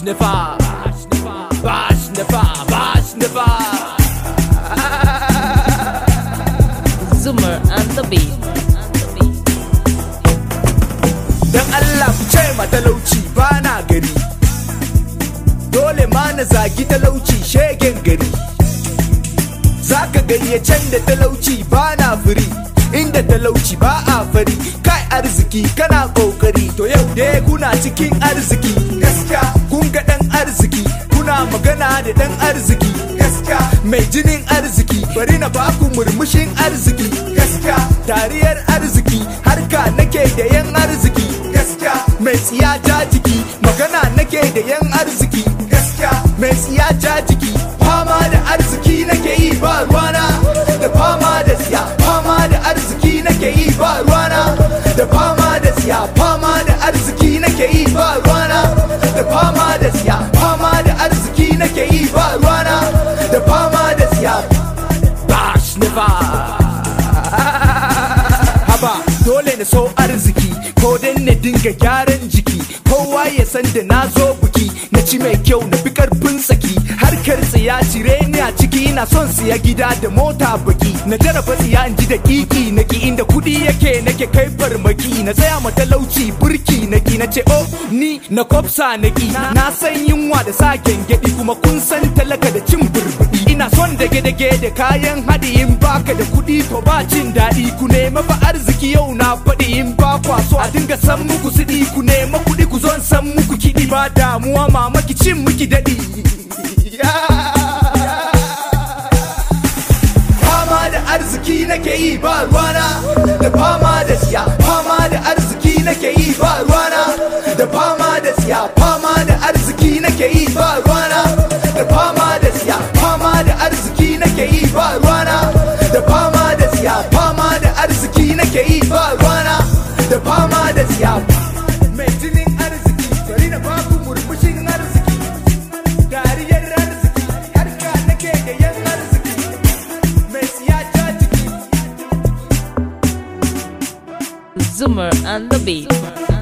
nefa bash nefa bash nefa Zoomer and the beat. dan Allah ku ce ma talauci ba na gari dole ma na zagi talauci shegen gari zaka gayyacen da talauci ba na firi inda talauci ba a fari kai arziki kana kokari to yau dai kuna cikin arziki gaskiya kun ga dan arziki kuna magana da dan arziki gaskiya mai jinin arziki bari na baku murmushin arziki gaskiya dariyar arziki harka nake da yan arziki gaskiya mai tsiya ja jiki magana nake da yan arziki gaskiya mai tsiya ja jiki fama da arziki nake yi ba ruwana da fama da tsiya fama da arziki nake yi ba ruwana da fama da tsiya fama da arziki nake yi ba ruwana da fama da tsiya fama da arziki nake yi ba ruwana da fama da tsiya bash never haba dole na so arziki ko dan na dinga gyaran jiki kowa ya san da na zo buki na ci mai kyau na fi karfin saki harkar tsiya cire ni a ciki na son siya gida da mota baki na jaraba tsiya in ji da kiki na ki inda kudi yake nake kai farmaki na tsaya ma talauci burki na ki na ce oh ni na kofsa na ki na san yunwa da sa gengedi kuma kun san talaka da cin burbudi ina son dage-dage da kayan haɗi in baka da kuɗi to ba cin daɗi ku nema fa arziki yau na faɗi in ba kwa so a dinga san muku siɗi ku nema kuɗi ku zon san muku kiɗi ba damuwa mamaki cin muki daɗi fama da arziki nake yi ba ruwana da fama da siya fama da arziki nake yi ba ruwana da fama da siya fama da arziki nake yi ba ruwana da fama da siya fama da arziki nake yi ba ruwana da fama da siya fama da arziki nake yi ba ruwana da fama da siya mai jinin arziki bari na baku murmushin arziki dariyar arziki harka nake da yan arziki mai siya ta jiki Zoomer and the beat.